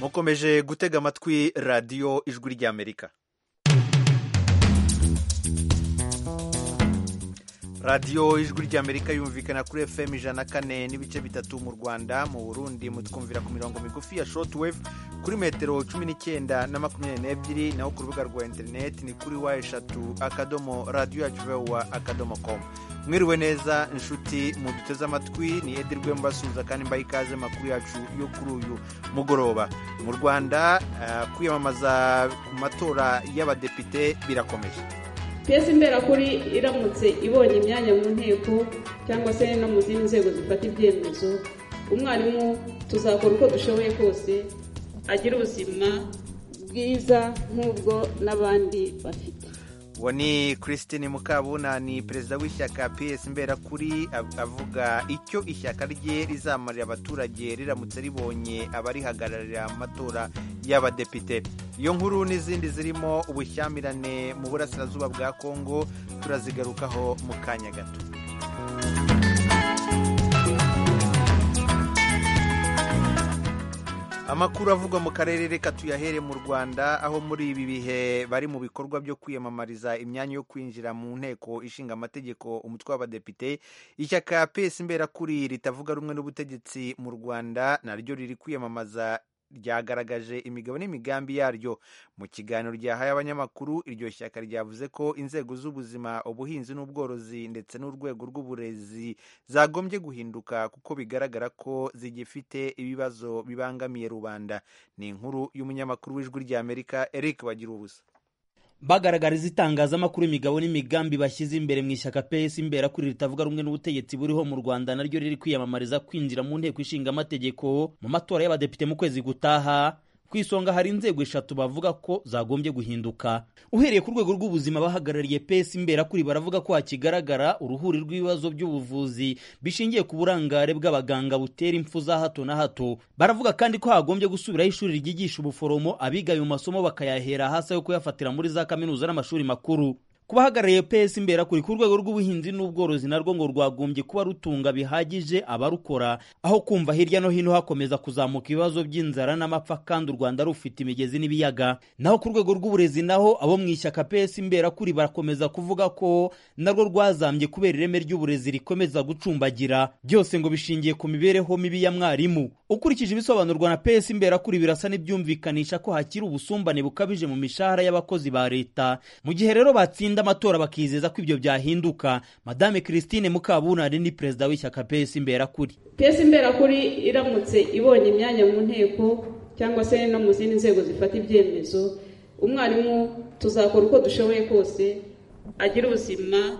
mukomeje gutega amatwi radiyo ijwi ry'amerika radiyo ijwi ry'amerika yumvikana kuri fm ijana kane n'ibice bitatu mu rwanda mu burundi mutwumvira ku mirongo migufi ya shortwave kuri metero cumi n'icyenda na makumyabiri n'ebyiri naho ku rubuga rwa interineti ni kuri wa eshatu akadomo radiyo yacu vewa akadomo komu mwiriwe neza inshuti muduteze amatwi ni edirwe mbasuhuza kandi mbaha ikaze makuru yacu yo kuri uyu mugoroba mu rwanda uh, kwiyamamaza ku matora y'abadepite birakomeje piyesi imberakuri iramutse ibonye imyanya mu nteko cyangwa se no mu zindi nzego zifata ibyemezo umwarimu tuzakora uko dushoboye kose agira ubuzima bwiza nk'ubwo n'abandi bafite uwo ni christine mukabuna ni perezida w'ishyaka piyesi mberakuri avuga icyo ishyaka rye rizamarira abaturage riramutse ribonye abarihagararira amatora y'abadepite iyo nkuru n'izindi zirimo ubushyamirane mu burasirazuba bwa kongo turazigarukaho mu kanya gato amakuru avugwa mu karere reka tuyahere mu rwanda aho muri ibi bihe bari mu bikorwa byo kwiyamamariza imyanya yo kwinjira mu nteko ishinga amategeko umutwe w'abadepite ishyaka pesi mberakuri ritavuga rumwe n'ubutegetsi mu rwanda naryo riri kwiyamamaza ryagaragaje imigabo n'imigambi yaryo mu kiganiro ryahaye abanyamakuru iryo shyaka ryavuze ko inzego z'ubuzima ubuhinzi n'ubworozi ndetse n'urwego rw'uburezi zagombye guhinduka kuko bigaragara ko zigifite ibibazo bibangamiye rubanda ni inkuru y'umunyamakuru w'ijwi ry'amerika eric bagira ubusa bagaragariza itangazamakuru imigabo n'imigambi bashyize imbere mu ishyaka PS imbera kuri ritavuga rumwe n'ubutegetsi buriho mu Rwanda naryo riri kwiyamamariza kwinjira mu nteko ishinga amategeko mu matora y'abadepite mu kwezi gutaha ku isonga hari inzego eshatu bavuga ko zagombye guhinduka uhereye ku rwego rw'ubuzima bahagarariye pesi imbera kuri baravuga ko hakigaragara uruhuri rw'ibibazo by'ubuvuzi bishingiye ku burangare bw'abaganga butera impfu za hato na hato baravuga kandi ko hagombye gusubiraho ishuri ryigisha ubuforomo abiga ayo masomo bakayahera hasi aho kuyafatira muri za kaminuza n'amashuri makuru ku bahagarariye pesi imbera kuri ku rwego rw'ubuhinzi n'ubworozi narwo ngo rwagombye kuba rutunga bihagije abarukora aho kumva hirya no hino hakomeza kuzamuka ibibazo by'inzara n'amapfa kandi u rwanda rufite imigezi n'ibiyaga naho ku rwego rw'uburezi naho abo mu ishyaka pesi imbera kuri barakomeza kuvuga ko narwo rwazambye kubera ireme ry'uburezi rikomeza gucumbagira byose ngo bishingiye ku mibereho mibi ya mwarimu ukurikije ibisobanurwa na pesi imbera kuri birasa n'ibyumvikanisha ko hakiri ubusumbane bukabije mu mishahara y'abakozi ba leta mu gihe rero batsinda amatora bakizeza ko ibyo byahinduka madame christine mukabunari ni perezida w'ishyaka pesi imberakuri pesi imberakuri iramutse ibonye imyanya mu nteko cyangwa se no mu zindi nzego zifata ibyemezo umwarimu tuzakora uko dushoboye kose agira ubuzima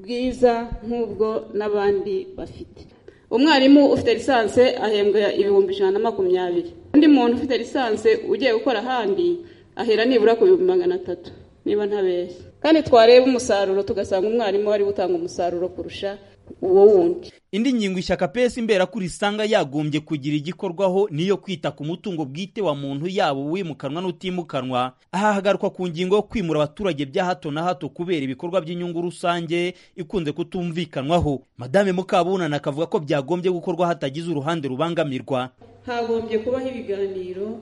bwiza nk'ubwo n'abandi bafite umwarimu ufite lisansi ahembwa ibihumbi ijana na makumyabiri undi muntu ufite lisansi ugiye gukora ahandi ahera nibura ku bihumbi magana atatu niba ntabeshya kandi twareba umusaruro tugasanga umwarimu wari gutanga umusaruro kurusha uwo wundi indi ngingo ishyaka pesi imberakuri isanga yagombye kugira igikorwaho niyo kwita ku mutungo bwite wa muntu yaba uwimukanwa n'utimukanwa aha hagarukwa ku ngingo yo kwimura abaturage bya hato na hato kubera ibikorwa by'inyungu rusange ikunze kutumvikanwaho madame mukabunana akavuga ko byagombye gukorwa hatagize uruhande rubangamirwa hagombye kubaho ibiganiro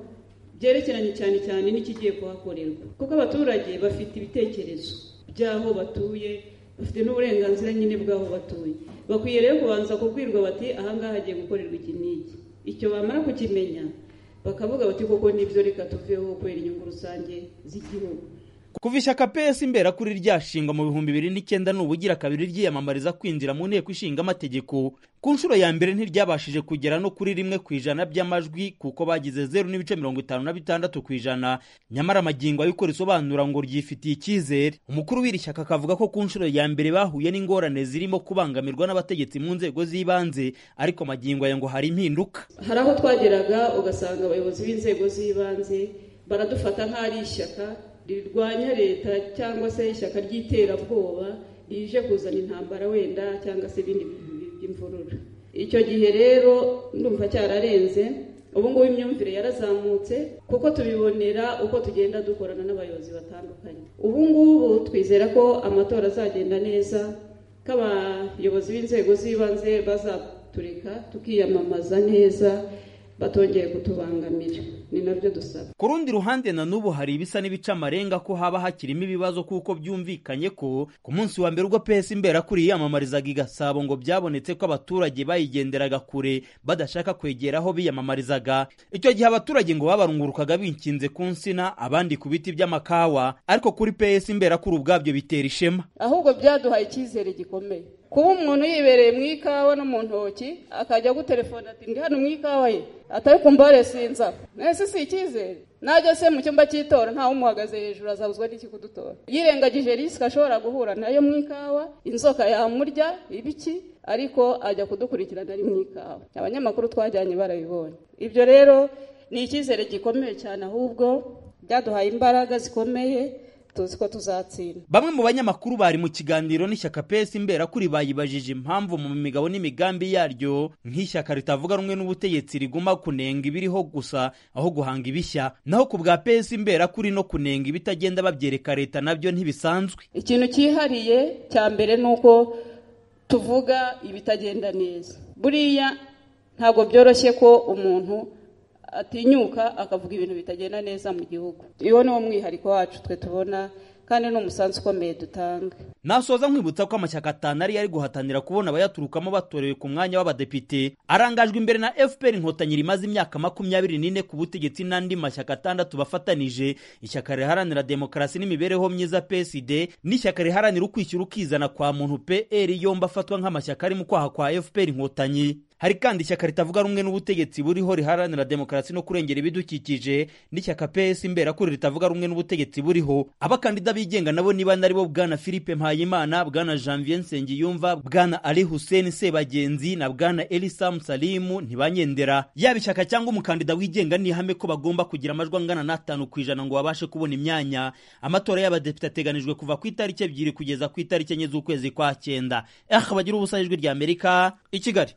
byerekeranye cyane cyane n'ikigiye kuhakorerwa kuko abaturage bafite ibitekerezo by'aho batuye bafite n'uburenganzira nyine bw'aho batuye bakwiye rero kubanza kubwirwa bati ahangaha hagiye gukorerwa iki n'iki icyo bamara kukimenya bakavuga bati koko nibyo reka tuveho kubera inyungu rusange z'igihugu kuva ishyaka pesi imbera kuri ryashingwa mu bihumbi bibiri n'icyenda ni ubugira kabiri ryiyamamariza kwinjira mu nteko ishinga amategeko ku nshuro ya mbere ntiryabashije kugera no kuri rimwe ku ijana by'amajwi kuko bagize zeru n'ibice mirongo itanu na bitandatu ku ijana nyamara amagingo ayikora isobanura ngo ryifitiye icyizere umukuru w'iri shyaka akavuga ko ku nshuro ya mbere bahuye n'ingorane zirimo kubangamirwa n'abategetsi mu nzego z'ibanze ariko amagingo aya ngo hari impinduka hari aho twageraga ugasanga abayobozi b'inzego z'ibanze baradufata nk'ari ishyaka rirwanya leta cyangwa se ishyaka ry'iterabwoba rije kuzana intambara wenda cyangwa se ibindi bintu by'imvururu icyo gihe rero ndumva cyararenze ubu ngubu imyumvire yarazamutse kuko tubibonera uko tugenda dukorana n'abayobozi batandukanye ubu ngubu twizera ko amatora azagenda neza ko abayobozi b'inzego z'ibanze bazatureka tukiyamamaza neza batongeye kutubangamira ni nabyo dusaba ku rundi ruhande na n'ubu hari ibisa n'ibicamarenga ko haba hakirimo ibibazo kuko byumvikanye ko ku munsi wa mbere ubwo PS imberakuri yiyamamarizaga i Gasabo ngo byabonetse ko abaturage bayigenderaga kure badashaka kwegera aho biyamamarizaga icyo gihe abaturage ngo babarungurukaga binkinze ku nsina abandi ku biti by'amakawa ariko kuri PS imberakuri ubwabyo bitera ishema ahubwo byaduhaye icyizere gikomeye kuba umuntu yibereye mu ikawa no mu ntoki akajya gutelefona ati ndi hano mu ikawa ye atari kumva resinza mwese si icyizere najya se mu cyumba cy'itora ntawe umuhagaze hejuru azabuzwa n'iki kudutora yirengagije risike ashobora guhura nayo mu ikawa inzoka yamurya ibiki ariko ajya kudukurikirana ari mu ikawa abanyamakuru twajyanye barabibonye ibyo rero ni icyizere gikomeye cyane ahubwo byaduhaye imbaraga zikomeye tuzi ko tuzatsinda bamwe mu banyamakuru bari mu kiganiro n'ishyaka pesi imberakuri bayibajije impamvu mu migabo n'imigambi yaryo nk'ishyaka ritavuga rumwe n'ubutegetsi riguma kunenga ibiriho gusa aho guhanga ibishya naho ku bwa pesi imberakuri no kunenga ibitagenda babyereka leta nabyo ntibisanzwe ikintu cyihariye cya mbere ni uko tuvuga ibitagenda neza buriya ntabwo byoroshye ko umuntu atinyuka akavuga ibintu bitagenda neza mu gihugu uwo ni wo mwihariko wacu twe tubona kandi ni umusanzu ukomeye dutanga nasoza nkwibutsa ko amashyaka atanu ariyo ari guhatanira kubona abayaturukamo batorewe ku mwanya w'abadepite arangajwe imbere na fpr inkotanyi rimaze imyaka makumyabiri n'ine ku butegetsi n'andi mashyaka atandatu bafatanije ishyaka riharanira demokarasi n'imibereho myiza psd n'ishyaka riharanira ukwishyura ukizana kwa muntu pr yombi afatwa nk'amashyaka ari mu kwaha kwa fpr inkotanyi hari kandi ishyaka ritavuga rumwe n'ubutegetsi buriho riharanira demokarasi no kurengera ibidukikije n'ishyaka ps imberakuri ritavuga rumwe n'ubutegetsi buriho abakandida bigenga nabo niba naribo bwana philippe mpayimana bwana janvier nsengiyumva bwana ali hussein sebagenzi na bwana elisam salimu ntibanyendera yaba ishyaka cyangwa umukandida wigenga ni ihame ko bagomba kugira amajwi angana n'atanu ku ijana ngo babashe kubona imyanya amatora y'abadepite ateganijwe kuva ku itariki ebyiri kugeza ku itariki enye z'ukwezi kwa cyenda aha bagira ubusa ijwi rya amerika i kigali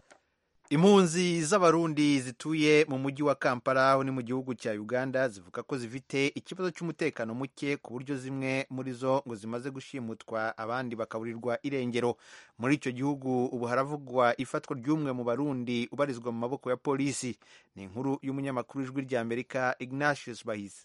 impunzi z'abarundi zituye mu mujyi wa kampala aho ni mu gihugu cya uganda zivuga ko zifite ikibazo cy'umutekano muke ku buryo zimwe muri zo ngo zimaze gushimutwa abandi bakaburirwa irengero muri icyo gihugu ubu haravugwa ifatwa ry'umwe mu barundi ubarizwa mu maboko ya polisi ni inkuru y'umunyamakuru w'ijwi rya amerika ignatius bahise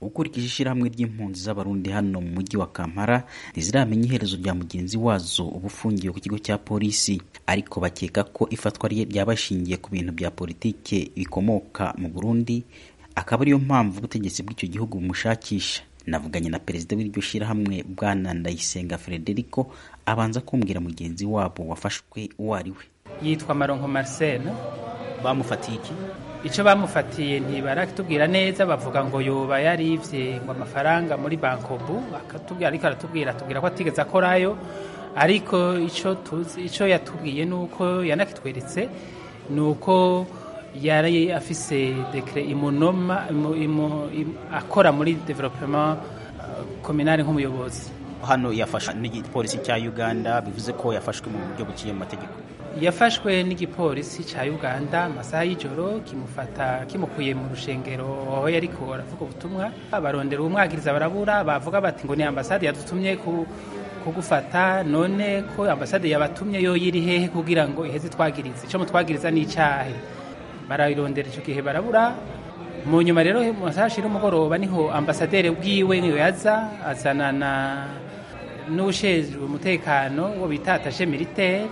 ukurikije ishyirahamwe ry'impunzi z'abarundi hano mu mujyi wa kampala ntiziramenya iherezo rya mugenzi wazo uba ufungiwe ku kigo cya polisi ariko bakeka ko ifatwa rye ryaba rishingiye ku bintu bya politike bikomoka mu burundi akaba ariyo mpamvu ubutegetsi bw'icyo gihugu bumushakisha navuganye na perezida w'iryo shyirahamwe bwana ndayisenga frederico abanza kumbwira mugenzi wabo wafashwe uwo ari we yitwa maronko marcel bamufatiye iki icyo bamufatiye ntibaratubwira neza bavuga ngo yoba yarivye ngo amafaranga muri bankobu akatubwira ariko aratubwira atubwira ko atigeze akorayo ariko icyo tuzi icyo yatubwiye ni uko yanakitweretse ni uko yari afise dekre imunoma imu, imu, imu, akora muri developement uh, communal nk'umuyobozi hano yafashwe n'igipolisi cya Uganda bivuze ko yafashwe mu buryo buciye mu mategeko yafashwe n'igipolisi cya uganda amasaha y'ijoro kimufata kimukuye mu rushengero aho yari aravuga ubutumwa barondera umwagiriza barabura bavuga bati ngo ni ambasade yadutumye kugufata none ko ambasade yabatumye yo yiri hehe kugira ngo iheze twagirize icyo mutwagiriza ni icyahe barayirondera icyo gihe barabura mu nyuma rero mu masaha ashira umugoroba niho ambasaderi bwiwe niwe yaza azanana n'ushinzwe umutekano wo bita atashe militeri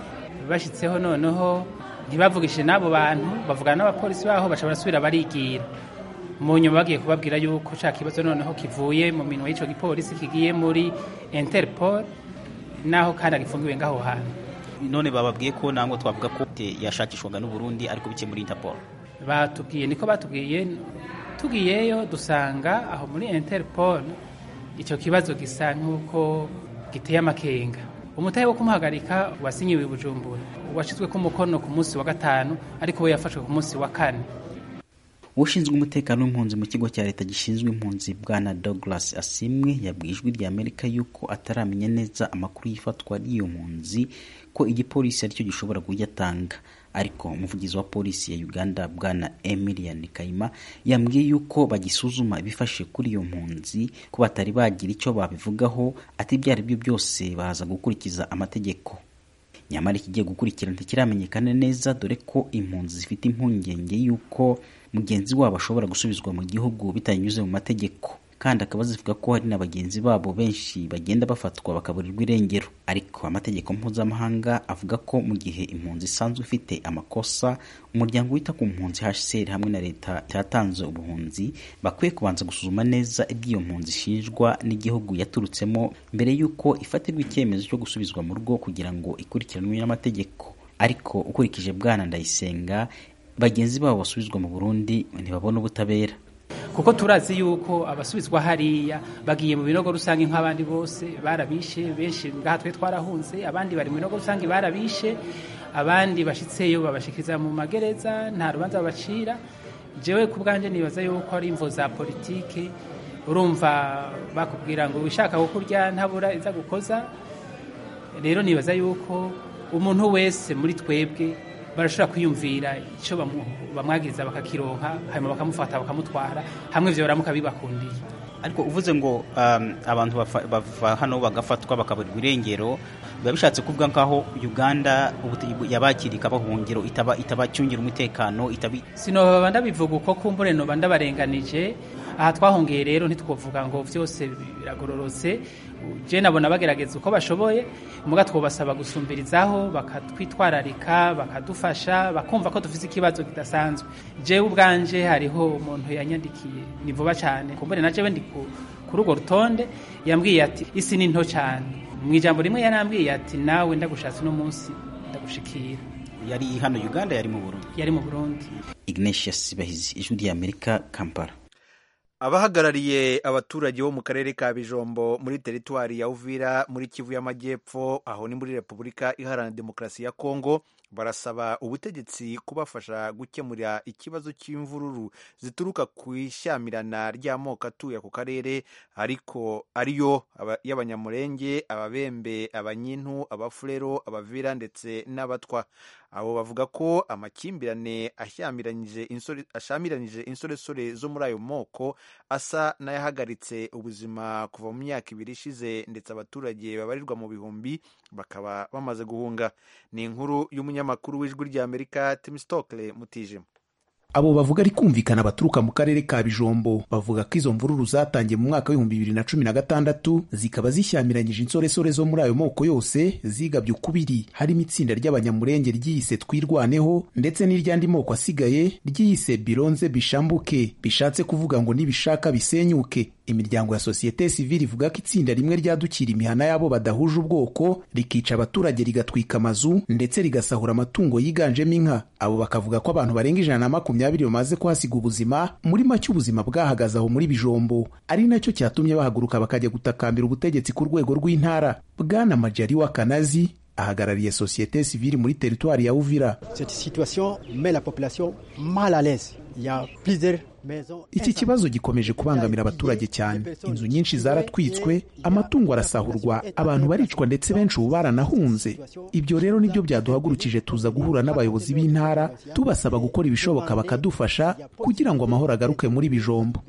bashyitseho noneho ntibavugishije n'abo bantu bavugana n'abapolisi baho bashobora gusubira barigira mu nyuma bagiye kubabwira yuko ushaka kibazo noneho kivuye mu minwa y'icyo gipolisi kigiye muri interpol naho kandi agifungiwe ngaho hantu none bababwiye ko ntabwo twavuga ko yashakishwaga n'uburundi ariko bike muri interpol batubwiye niko batubwiye tugiyeyo dusanga aho muri interpol icyo kibazo gisa nk'uko giteye amakenga umutahe wo kumuhagarika wasinyiwe i bujumbura washyizwe ku mukono ku munsi wa gatanu ariko we yafashwe ku munsi wa kane ushinzwe umutekano w'impunzi mu kigo cya leta gishinzwe impunzi bwana douglas asimwe yabwiye ijwi rya amerika y'uko ataramenya neza amakuru y'ifatwa ry'iyo mpunzi ko igipolisi aricyo gishobora kuyatanga ariko umuvugizi wa polisi ya uganda bwana emilian kayima yambwiye yuko bagisuzuma ibifashe kuri iyo mpunzi ko batari bagira icyo babivugaho ati ibyo ari byo byose baza gukurikiza amategeko nyamara ikigiye gukurikirana ntikiramenyekana neza dore ko impunzi zifite impungenge y'uko mugenzi wabo ashobora gusubizwa mu gihugu bitanyuze mu mategeko kandi akaba zivuga ko hari na bagenzi babo benshi bagenda bafatwa bakaburirwa irengero ariko amategeko mpuzamahanga avuga ko mu gihe impunzi isanzwe ifite amakosa umuryango wita ku mpunzi HCR hamwe na leta cyatanze ubuhunzi bakwiye kubanza gusuzuma neza iby'iyo mpunzi ishinjwa n'igihugu yaturutsemo mbere y'uko ifatirwa icyemezo cyo gusubizwa mu rugo kugira ngo ikurikiranwe n'amategeko ariko ukurikije bwana ndayisenga bagenzi babo basubizwa mu Burundi ntibabona ubutabera kuko turazi yuko abasubizwa hariya bagiye mu binogo rusange nk'abandi bose barabishe benshi ngaha twe twarahunze abandi bari mu binogo rusange barabishe abandi bashitseyo babashikiriza mu magereza nta rubanza babacira jewe ku bwanjye nibaza yuko ari imvo za politike urumva bakubwira ngo wishaka ko kurya ntabura iza gukoza rero nibaza yuko umuntu wese muri twebwe barashobora kwiyumvira icyo bamwagiriza bakakironka hanyuma bakamufata bakamutwara hamwe ibyo baramuka bibakundiye ariko uvuze ngo abantu bava hano bagafatwa bakaburirwa irengero biba bishatse kuvuga nk'aho uganda yabakira ikaba ubuhungiro itabacungira umutekano sinoba ndabivuga uko kumbure noba ndabarenganije aha twahongeye rero ntitwavuga ngo byose biragororotse je nabona bagerageza uko bashoboye muga twobasaba gusumbirizaho bakatwitwararika bakadufasha bakumva ko dufite ikibazo kidasanzwe jewe ubwanje hariho umuntu yanyandikiye ni vuba cyane kumbure na jewe ndi kuri urwo rutonde yambwiye ati isi ni nto cyane mu ijambo rimwe yarambwiye ati nawe ndagushatse uno munsi ndagushikira yari hano uganda yari mu burundi yari mu burundi ignatius bahizi ijwi rya amerika kampala abahagarariye abaturage bo mu karere ka bijombo muri teritwari ya uvira muri kivu y'amajyepfo aho ni muri repubulika iharanira demokarasi ya kongo barasaba ubutegetsi kubafasha gukemura ikibazo cy'imvururu zituruka ku ishyamirana ry'amoko atuye ako karere ariko ariyo y'abanyamurenge ababembe abanyintu abafurero abavira ndetse n'abatwa abo bavuga ko amakimbirane ashyamiranyije insoresore zo muri ayo moko asa n'ayahagaritse ubuzima kuva mu myaka ibiri ishize ndetse abaturage babarirwa mu bihumbi bakaba bamaze guhunga ni inkuru y'umunyamakuru w'ijwi ry'amerika tim stokle mutijima abo bavuga ari kumvikana baturuka mu karere ka bijombo bavuga ko izo mvururu zatangiye mu mwaka w'ibihumbi bibiri na cumi na gatandatu zikaba zishyamiranyije insoresore zo muri ayo moko yose zigabye ukubiri harimo itsinda ry'abanyamurenge ryiyise twirwaneho ndetse n'iry'andi moko asigaye ryiyise bironze bishambuke bishatse kuvuga ngo nibishaka bisenyuke imiryango ya sosiyete sivili ivuga ko itsinda rimwe ryadukira imihana y'abo badahuje ubwoko rikica abaturage rigatwika amazu ndetse rigasahura amatungo yiganjemo inka abo bakavuga ko abantu barenga ijana na makumyabiri bamaze kuhasiga ubuzima muri make ubuzima bwahagaze aho muri bijombo ari nacyo cyatumye bahaguruka bakajya gutakambira ubutegetsi ku rwego rw'intara bwana majari wa kanazi ahagarariye sosiyete sivili muri teritwari ya uvira iki kibazo gikomeje kubangamira abaturage cyane inzu nyinshi zaratwitswe amatungo arasahurwa abantu baricwa ndetse benshi ubu baranahunze ibyo rero nibyo byaduhagurukije tuza guhura n'abayobozi b'intara tubasaba gukora ibishoboka bakadufasha kugira ngo amahoro agaruke muri bijombo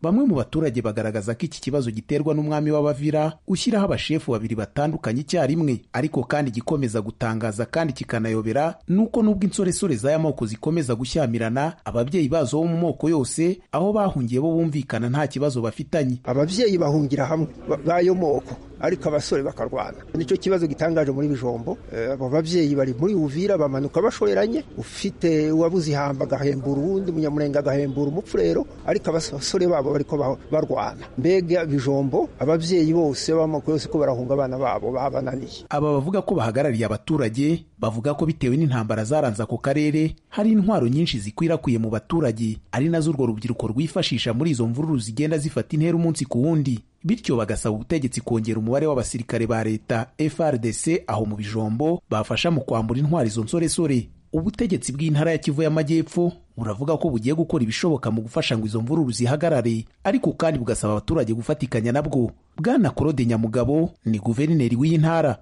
bamwe mu baturage bagaragaza ko iki kibazo giterwa n'umwami w'abavira ushyiraho abashefu babiri batandukanye icyarimwe ariko kandi gikomeza gutangaza kandi kikanayobera nuko n'ubwo insoresore z'aya moko zikomeza gushyamirana ababyeyi bazo bo mu moko yose aho bahungiye bo bumvikana nta kibazo bafitanye ababyeyi bahungira hamwe b'ayo moko ariko abasore bakarwana nicyo kibazo gitangaje muri bijombo abo babyeyi bari muri uvira bamanuka bashoreranye ufite uwabuze ihamba agahembura uwundi umunyamurenge agahembura umupfurero ariko abasore babo bariko barwana mbega bijombo ababyeyi bose b'amoko yose ko barahunga abana babo babananiye aba bavuga ko bahagarariye abaturage bavuga ko bitewe n'intambara zaranze ako karere hari intwaro nyinshi zikwirakwiye mu baturage ari nazo urwo rubyiruko rwifashisha muri izo mvururu zigenda zifata intera umunsi ku wundi bityo bagasaba ubutegetsi kongera umubare w'abasirikare ba leta FRDC aho mu bijombo bafasha mu kwambura intwari izo nsoresore ubutegetsi bw'intara ya Kivu y'amajyepfo buravuga ko bugiye gukora ibishoboka mu gufasha ngo izo mvururu zihagarare ariko kandi bugasaba abaturage gufatikanya nabwo bwana claude nyamugabo ni guverineri w'iyi ntara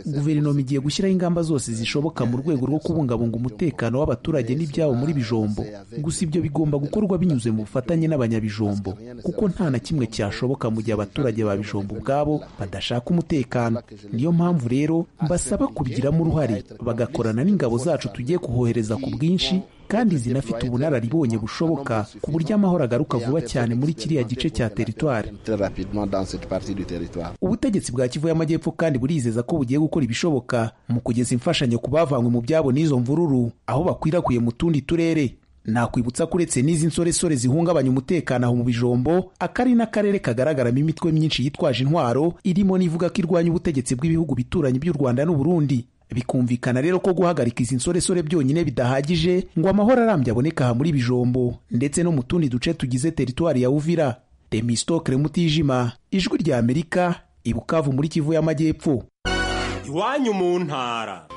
guverinoma igiye gushyiraho ingamba zose zishoboka mu rwego rwo kubungabunga umutekano w'abaturage n'ibyabo muri bijombo gusa ibyo bigomba gukorwa binyuze mu bufatanye n'abanyabijombo kuko nta na kimwe cyashoboka mu gihe abaturage ba bijombo ubwabo badashaka umutekano niyo mpamvu rero mbasaba kubigiramo uruhare bagakorana n'ingabo zacu tugiye kuhohereza ku bwinshi kandi zinafite ubunararibonye bushoboka ku buryo amahoro agaruka vuba cyane muri kiriya gice cya teritwari ubutegetsi bwa kivu y'amajyepfo kandi burizeza ko bugiye gukora ibishoboka mu kugeza imfashanyo ku bavanywe mu byabo n'izo mvururu aho bakwirakwye mu tundi turere nakwibutsa ko uretse n'izi nsoresore zihungabanya umutekano aho mu bijombo akari n'akarere kagaragaramo imitwe myinshi yitwaje intwaro irimo n'ivuga ko irwanya ubutegetsi bw'ibihugu bituranye by'u rwanda n'uburundi bikumvikana rero ko guhagarika izi nsoresore byonyine bidahagije ngo amahoro arambye aboneka aha muri bijombo ndetse no mu tundi duce tugize teritwari ya uvira remistokre mutijima ijwi rya amerika ibukavu muri kivu y'amajyepfo iwanyu mu ntara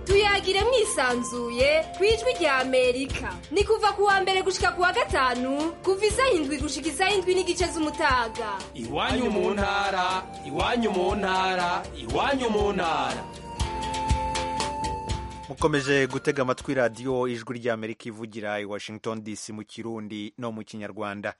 tuyagire mwisanzuye ku ijwi rya amerika ni kuva ku wa mbere gushika ku wa gatanu kuva isaha indwi gushika isaha indwi n'igice z'umutaga iwanyu mu ntara iwanyu mu ntara iwanyu mu ntara mukomeje gutega amatwi radiyo ijwi ry'amerika ivugira i washington dc mu kirundi no mu kinyarwanda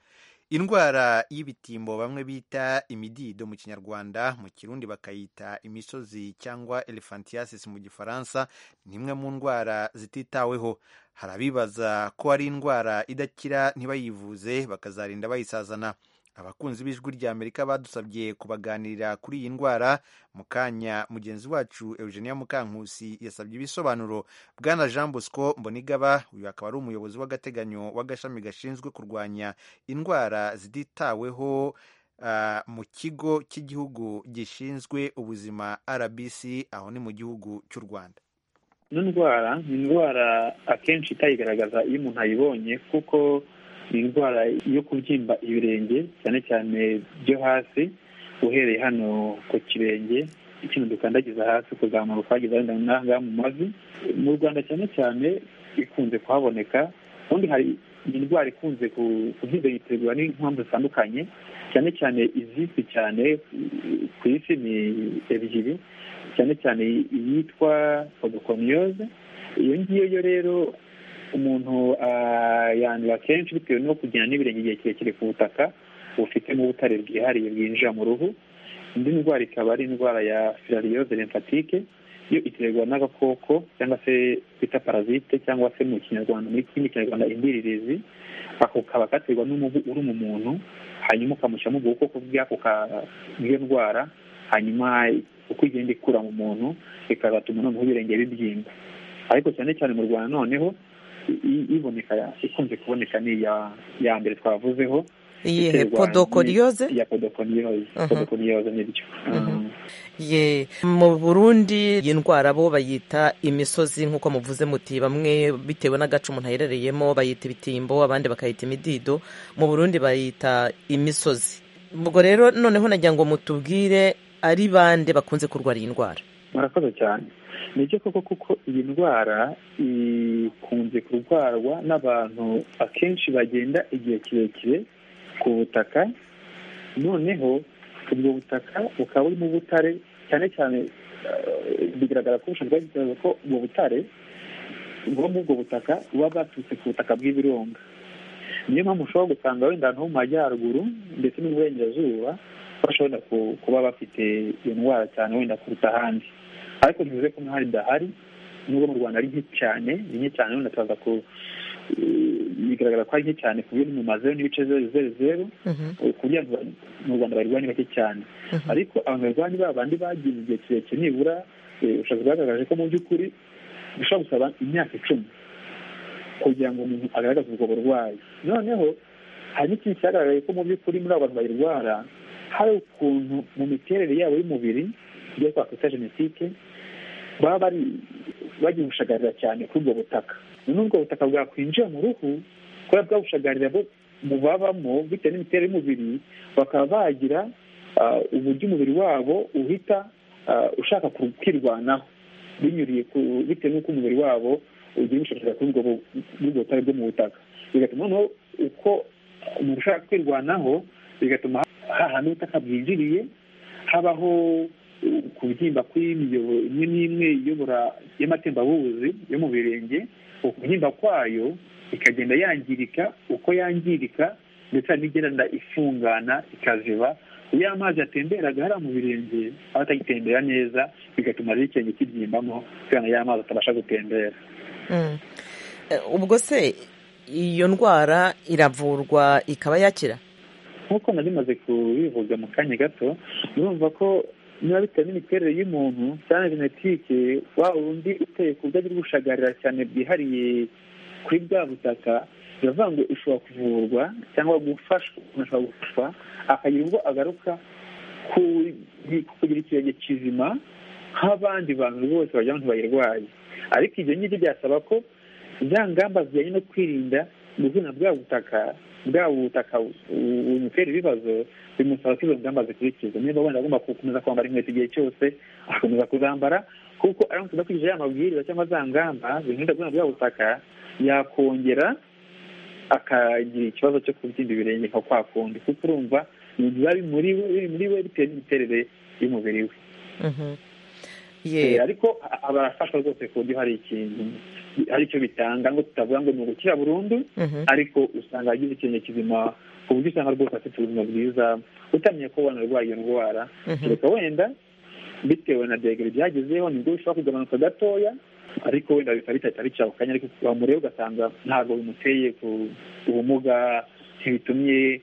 indwara y'ibitimbo bamwe bita imidido mu kinyarwanda mu kirundi bakayita imisozi cyangwa elephantiasis mu gifaransa ni imwe mu ndwara zititaweho hari abibaza ko ari indwara idakira ntibayivuze bakazarinda bayisazana abakunzi b'ijwi rya amerika badusabye kubaganirira kuri iyi ndwara mu kanya mugenzi wacu eugenia mukankusi yasabye ibisobanuro bwana jean bosco mbonigaba uyu akaba ari umuyobozi w'agateganyo w'agashami gashinzwe kurwanya indwara zititaweho uh, mu kigo cy'igihugu gishinzwe ubuzima rbc aho ni mu gihugu cy'u rwanda ino ndwara ni indwara akenshi itayigaragaza iyo umuntu ayibonye kuko ni indwara yo kubyimba ibirenge cyane cyane byo hasi uhereye hano ku kirenge ikintu dukandagiza hasi kuzamuka ukageza wenda n'ahangaha mu mavi mu rwanda cyane cyane ikunze kuhaboneka ubundi hari indwara ikunze kuzitegura n'impamvu zitandukanye cyane cyane izizwi cyane ku isi ni ebyiri cyane cyane iyitwa obukomyoze iyo ngiyo rero umuntu yandura kenshi bitewe no kugenda n'ibirenge igihe kirekire ku butaka bufitemo ubutare bwihariye bwinjira mu ruhu indi ndwara ikaba ari indwara ya filariyoze lymphatique yo iterwa n'agakoko cyangwa se bita parazite cyangwa se mu kinyarwanda muri kindi kinyarwanda indiririzi ako kaba katerwa n'umubu uri mu muntu hanyuma ukamushyiramo ubwoko bw'ako bw'iyo ndwara hanyuma uko igenda ikura mu muntu bikazatuma noneho ibirenge bibyimba ariko cyane cyane mu rwanda noneho iboneka ikunze kuboneka ni iya mbere twavuzeho iyihe podokoriyoze ya podokoriyoze podokoriyoze nibyo ye mu burundi iyi ndwara bo bayita imisozi nk'uko muvuze muti bamwe bitewe n'agace umuntu aherereyemo bayita ibitimbo abandi bakayita imidido mu burundi bayita imisozi ubwo rero noneho nagira ngo mutubwire ari bande bakunze kurwara iyi ndwara murakoze cyane nibyo koko kuko iyi ndwara ikunze kurwarwa n'abantu akenshi bagenda igihe kirekire ku butaka noneho ubwo butaka bukaba burimo ubutare cyane cyane bigaragara ko bushobora kuba ko ubwo butare bwo muri ubwo butaka buba bwaturutse ku butaka bw'ibirunga niyo mpamvu ushobora gusanga wenda ahantu ho mu majyaruguru ndetse n'uburengerazuba bashobora kuba bafite iyo ndwara cyane wenda kuruta ahandi ariko ntibivuze ko nk'ahari idahari nubwo mu rwanda ari nke cyane ni nke cyane wenda turaza ku bigaragara ko ari nke cyane ku biri mu mazeru n'ibice zeru zeru zeru ku buryo mu rwanda bayirwanya bake cyane ariko abantu barwanya ba bandi bagize igihe kirekire nibura ubushobozi bwagaragaje ko mu by'ukuri bishobora gusaba imyaka icumi kugira ngo umuntu agaragaze ubwo burwayi noneho hari n'ikintu cyagaragaye ko mu by'ukuri muri abo bantu bayirwara hari ukuntu mu miterere yabo y'umubiri ibyo twakwita genetike baba bari bagiye gushagarira cyane kuri ubwo butaka noneho ubwo butaka bwakwinjira mu ruhu kubera bwabushagarira bo mubabamo bitewe n'imiterere y'umubiri bakaba bagira uburyo umubiri wabo uhita ushaka kwirwanaho binyuriye bitewe n'uko umubiri wabo ugenda ushakira kuri ubwo butare bwo mu butaka bigatuma noneho uko umuntu ushaka kwirwanaho bigatuma hahana ubutaka bwinjiriye habaho kubyimba kw'imiyoboro imwe n'imwe iyobora y'amatembabuzi yo mu birenge ukubyimba kwayo ikagenda yangirika uko yangirika ndetse hari n'igenda ifungana ikaziba iyo amazi atemberaga hariya mu birenge aba atagitembera neza bigatuma rero ikirenge kibyimbamo kugira ngo ya mazi atabasha gutembera ubwo se iyo ndwara iravurwa ikaba yakira nk'uko nari maze kubivuga mu kanya gato urumva ko niba bitewe n'imiterere y'umuntu cyane genetike wa wundi uteye ku buryo agira ubushagarira cyane bwihariye kuri bwa butaka biravuga ngo ishobora kuvurwa cyangwa gufashwa umuntu ashobora gufashwa akagira ubwo agaruka kugira ikirenge kizima nk'abandi bantu bose bagira ngo bayirwaye ariko ibyo ngibyo byasaba ko za ngamba zijyanye no kwirinda gukina bwa butaka bwa butaka bumutera ibibazo bimusaba ko izo ngamba zikurikizwa niba wenda agomba gukomeza kwambara inkweto igihe cyose agakomeza kuzambara kuko aramutse adakurikijeho aya mabwiriza cyangwa za ngamba zirinda gukina bwa butaka yakongera akagira ikibazo cyo kubyimba ibirenge nka kwa kundi kuko urumva biba biri muri we bitewe n'imiterere y'umubiri we ariko barafashwa rwose ku buryo hari ikintu hari icyo bitanga ngo tutavuga ngo ni ugukira burundu ariko usanga agize ikintu kizima ku buryo usanga rwose afite ubuzima bwiza utamenya ko wanarwaye iyo ndwara kereka wenda bitewe na degere byagezeho nibwo bishobora kugabanuka gatoya ariko wenda bikaba bitahita bica ako kanya ariko wamureba ugasanga ntabwo bimuteye ku ubumuga ntibitumye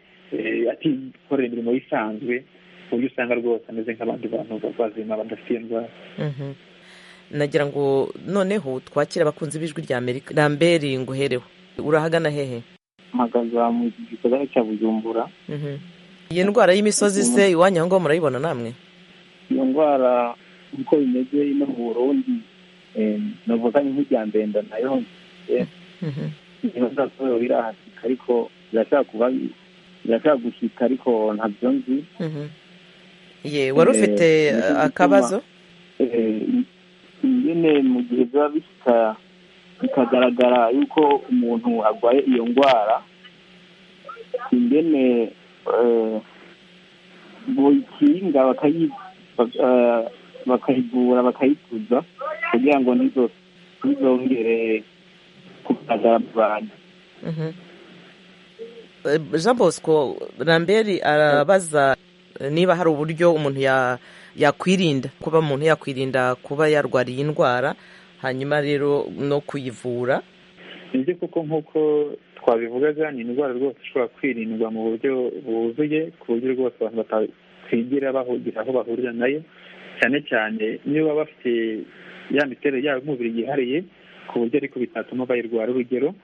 atikorera imirimo isanzwe ku buryo usanga rwose ameze nk'abandi bantu bazima badafite indwara nagira ngo noneho twakire abakunzi b'ijwi rya amerika ramberi nguhereho urahagana hehe mpagaze mu gisagara cya bujumbura iyi ndwara y'imisozi se iwanyu aho ngaho murayibona namwe iyo ndwara uko bimeze ino mu burundi navuganye nk'irya ndenda nayo ntibazasohora birahasika ariko birashaka kuba birashaka gushyika ariko ntabyo nzi ye wari ufite akabazo nyine mu gihe biba bishyika bikagaragara yuko umuntu arwaye iyo ndwara ingene buyikinga bakayivura bakayituza kugira ngo ntizongere kugaragara mu bantu jean bosco ramberi arabaza niba hari uburyo umuntu ya yakwirinda kuba umuntu yakwirinda kuba yarwara iyi ndwara hanyuma rero no kuyivura nibyo kuko nk'uko twabivugaga ni indwara rwose ishobora kwirindwa mu buryo buzuye ku buryo rwose abantu batakwigira bahugira aho bahurira nayo cyane cyane niba baba bafite ya miterere yabo y'umubiri yihariye ku buryo ariko bitatuma bayirwara urugero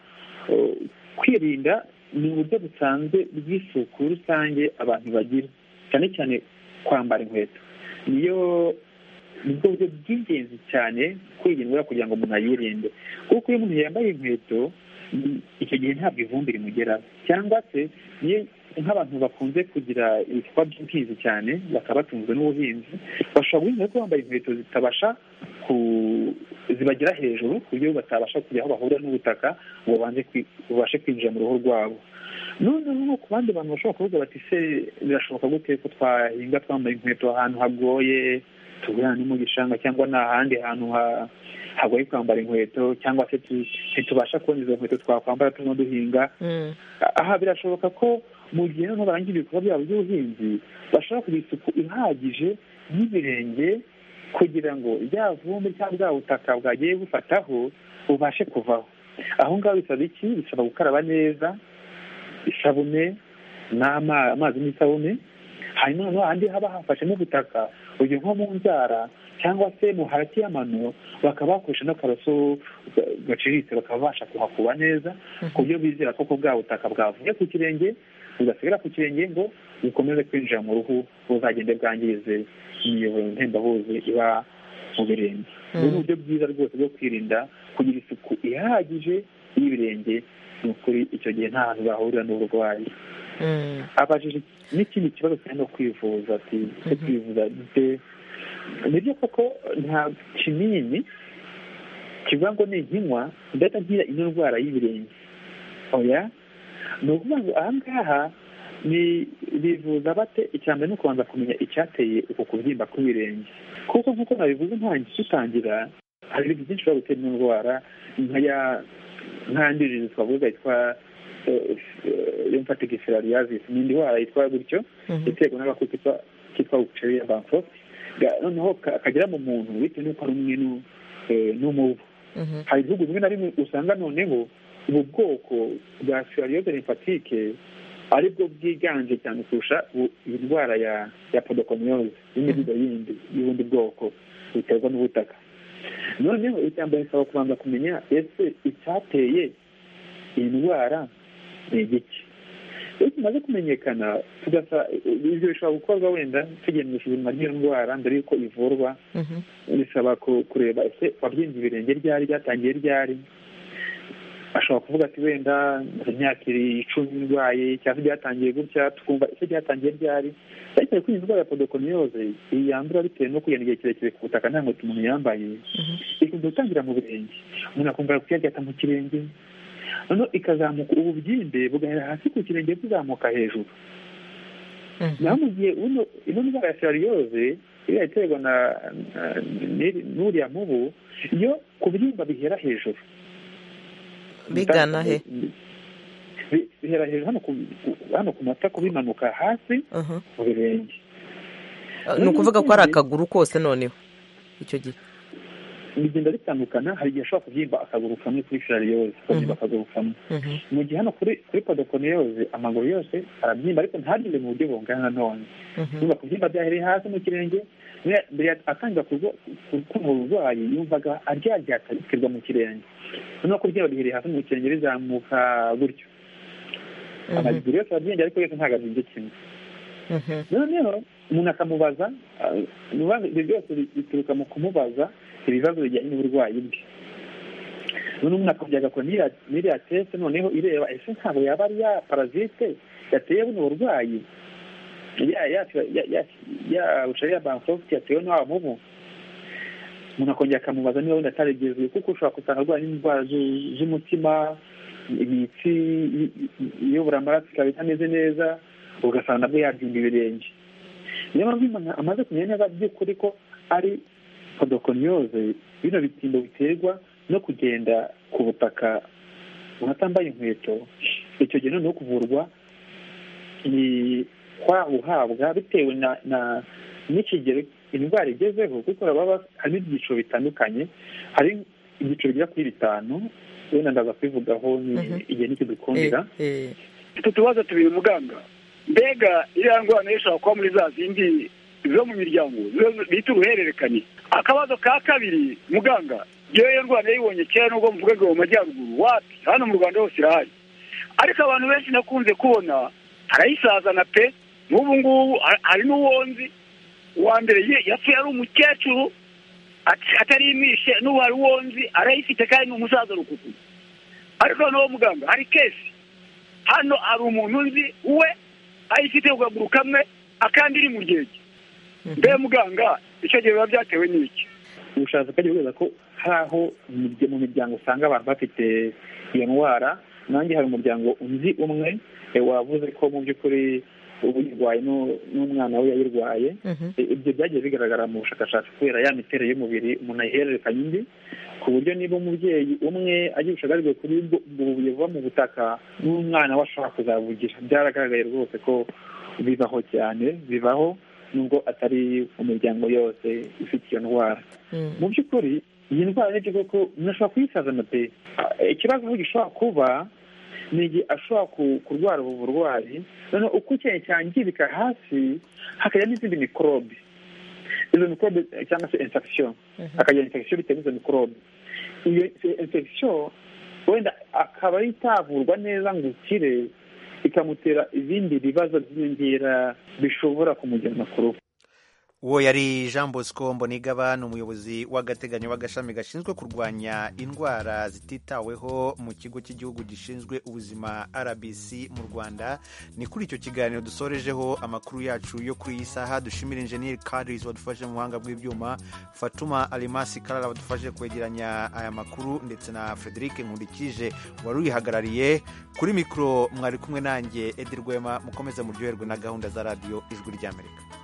kwirinda ni uburyo busanzwe bw'isuku rusange abantu bagira cyane cyane kwambara inkweto niyo nibwo buryo bw'ingenzi cyane kwirindwa kugira ngo umuntu ayirinde kuko iyo umuntu yambaye inkweto icyo gihe ntabwo ivumbi rimugeraho cyangwa se niyo nk'abantu bakunze kugira ibikorwa by'ubuhinzi cyane bakaba batunzwe n'ubuhinzi bashobora guhinga ko bambaye inkweto zitabasha ku zibagera hejuru ku buryo batabasha kujya aho bahurira n'ubutaka ngo babashe kwinjira mu ruhu rwabo noneho no ku bandi bantu bashobora kuvuga bati se birashoboka gute ko twahinga twambaye inkweto ahantu hagoye tugurana no mu gishanga cyangwa ni ahandi hantu hagoye kwambara inkweto cyangwa se ntitubasha kubona izo nkweto twakwambara turimo duhinga aha birashoboka ko mu gihe noneho barangira ibikorwa byabo by'ubuhinzi bashobora kugira isuku ihagije y'ibirenge kugira ngo rya vumbi cyangwa bwa butaka bwagiye bufataho bubashe kuvaho aho ngaho bisaba iki bisaba gukaraba neza isabune n'amazi n'isabune hanyuma noneho ahandi haba hafashemo ubutaka urugero nko mu nzara cyangwa se mu hagati y'amano bakaba bakoresha n'akaroso gaciriritse bakaba babasha kuhakuba neza ku buryo bizera ko bwa butaka bwavuye ku kirenge bugasigara ku kirenge ngo bukomeze kwinjira mu ruhu buzagende bwangize imiyoboro ntembabuzi iba mu birenge ubu ni uburyo bwiza rwose bwo kwirinda kugira isuku ihagije y'ibirenge ni ukuri icyo gihe nta hantu bahurira n'uburwayi abajije n'ikindi kibazo cyane no kwivuza ati cyo kwivuza de nibyo koko nta kinini kivuga ngo ni inkinywa ndahita ngira ino ndwara y'ibirenge oya ni ukuvuga ngo aha ngaha ni bivuza bate icya mbere ni ukubanza kumenya icyateye uko kubyimba kw'ibirenge kuko nk'uko nabivuze ntangiye dutangira hari ibintu byinshi bishobora gutera ino ndwara nkaya nkandirije twavuga yitwa lymphatic ni indi ndwara yitwa gutyo iterwa n'agakoko kitwa ubuceriya bankrofti noneho kagera mu muntu bitewe n'uko ari umwe n'umubu hari ibihugu bimwe na bimwe usanga noneho ubu bwoko bwa seriyoze lymphatique aribwo bwiganje cyane kurusha indwara ya ya podokomyoze y'imiduga yindi y'ubundi bwoko biterwa n'ubutaka noneho mbere bisaba kubanza kumenya ese icyateye iyi ndwara ni igiki iyo tumaze kumenyekana ibyo bishobora gukorwa wenda tugendesha ubuzima ry'iyo ndwara mbere y'uko ivurwa bisaba kureba ese wabyinze ibirenge ryari ryatangiye ryari ashobora kuvuga ati wenda imyaka icumi ndwaye cyangwa byatangiye gutya twumva ese byatangiye ryari ariko kuri iyi ndwara ya podokomyoze iyi yandura bitewe no kugenda igihe kirekire ku butaka nta nkweto umuntu yambaye ikunze gutangira mu birenge umuntu akumva kuyarya mu kirenge noneho ikazamuka ububyimbe bugahera hasi ku kirenge buzamuka hejuru naho mu gihe ino ndwara ya seriyoze iriya iterwa na n'uriya mubu iyo kubyimba bihera hejuru bigana he bihera hejuru hano ku matako bimanuka hasi mu birenge ni ukuvuga ko ari akaguru kose noneho icyo gihe bigenda bitandukana hari igihe ashobora kubyimba akaguru kamwe kuri filariyoze akabyimba akaguru kamwe mu gihe hano kuri kuri podokoniyoze amaguru yose arabyimba ariko ntagire mu buryo bungana none niba kubyimba byahereye hasi mu kirenge mbere atangira kumva uburwayi yumvaga aryarya akarikirwa mu kirenge noneho kubyimba bihereye hasi mu kirenge bizamuka gutyo amaguru yose arabyenge ariko yose ntabwo abyimba kimwe noneho umuntu akamubaza ibyo byose bituruka mu kumubaza ibibazo bijyanye n'uburwayi bwe none umuntu akongera agakora n'iriya tese noneho ireba ese ntabwo yaba ari ya parazite yateye buno burwayi ya bucari ya bankrofti yatewe n'awa mubu umuntu akongera akamubaza niba wenda ataregezuye kuko ushobora gusanga arwaye n'indwara z'umutima imitsi iyobora amaraso ikaba itameze neza ugasanga nabwo yabyimba ibirenge niyo mpamvu amaze kumenya neza by'ukuri ko ari podokoniyoze bino bitimbo biterwa no kugenda ku butaka unatambaye inkweto icyo gihe noneho kuvurwa ni kwa uhabwa bitewe na n'ikigero indwara igezeho kuko baba harimo ibyiciro bitandukanye hari ibyiciro bigera kuri bitanu wenda ndaza kubivugaho igihe nikidukundira mfite utubazo tubiri muganga mbega iriya ndwara nayo ishobora kuba muri za zindi zo mu miryango bita uruhererekane akabazo ka kabiri muganga iyo ndwara yayibonye kera nubwo mvuga ngo mu majyaruguru wapi hano mu rwanda hose irahari ariko abantu benshi nakunze kubona harayisazana pe n'ubu ngubu hari n'uwonzi uwa mbere yapfuye ari umukecuru atarimishe n'ubu hari uwonzi arayifite kandi ni umusaza rukuku ariko noneho muganga hari kesi hano hari umuntu uzi we ayifite ku kaguru kamwe akandi iri mu gihe mbe muganga icyo gihe biba byatewe n'iki ubushatsi bwajya bugaragaza ko hari aho mu miryango usanga abantu bafite iyo ndwara nanjye hari umuryango undi umwe wavuze ko mu by'ukuri uyirwaye n'umwana we yayirwaye ibyo byagiye bigaragara mu bushakashatsi kubera ya miterere y'umubiri umuntu ayihererekanya undi ku buryo niba umubyeyi umwe agira ubushagarwe kuri bubuye buva mu butaka n'umwana we ashobora kuzabugira byaragaragaye rwose ko bibaho cyane bibaho nubwo atari umuryango yose ufite iyo ndwara mu by'ukuri iyi ndwara ni koko umuntu ashobora kuyisazana pe ikibazo gishobora kuba ni igihe ashobora kurwara ubu burwayi noneho uko ikintu cyangirika hasi hakajya n'izindi mikorobe izo mikorobe cyangwa se infection hakagira infection bitewe n'izo mikorobe iyo infection wenda akaba itavurwa neza ngo ukire ikamutera ibindi bibazo by'inyongera bishobora kumujyana ku rugo uwo yari jean bosco mbonigaba ni umuyobozi w'agateganyo w'agashami gashinzwe kurwanya indwara zititaweho mu kigo cy'igihugu gishinzwe ubuzima rbc mu rwanda ni kuri icyo kiganiro dusorejeho amakuru yacu yo kuri iyi saha dushimira injeniyeri karis wadufashe mu buhanga bw'ibyuma fatuma arimasi karara wadufashe kwegeranya aya makuru ndetse na frederic nkurikije wari uyihagarariye kuri mikoro mwari kumwe nanjye edi rwema mukomeze muryoherwe na gahunda za radiyo ijwi ry'amerika